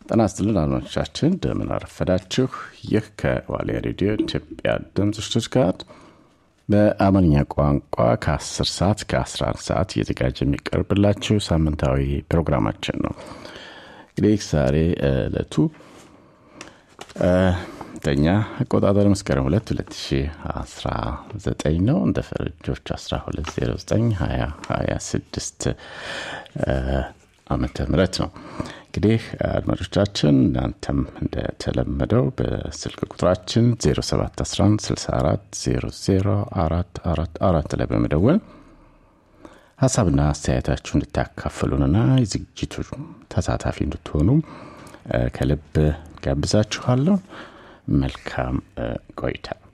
ጤና ይስጥልን አድማጮቻችን፣ እንደምን አረፈዳችሁ። ይህ ከዋልያ ሬዲዮ ኢትዮጵያ ድምፅ ሽቱትጋርት በአማርኛ ቋንቋ ከ10 ሰዓት ከ11 ሰዓት እየተዘጋጀ የሚቀርብላችሁ ሳምንታዊ ፕሮግራማችን ነው። እንግዲህ ዛሬ ዕለቱ ተኛ አቆጣጠር መስከረም 2 2019 ነው። እንደ ፈረንጆች 12092026 ዓመተ ምህረት ነው። እንግዲህ አድማጮቻችን እናንተም እንደተለመደው በስልክ ቁጥራችን 0711640444 ላይ በመደወል ሀሳብና አስተያየታችሁ እንድታካፍሉንና የዝግጅቱ ተሳታፊ እንድትሆኑ ከልብ ጋብዛችኋለሁ። መልካም ቆይታ።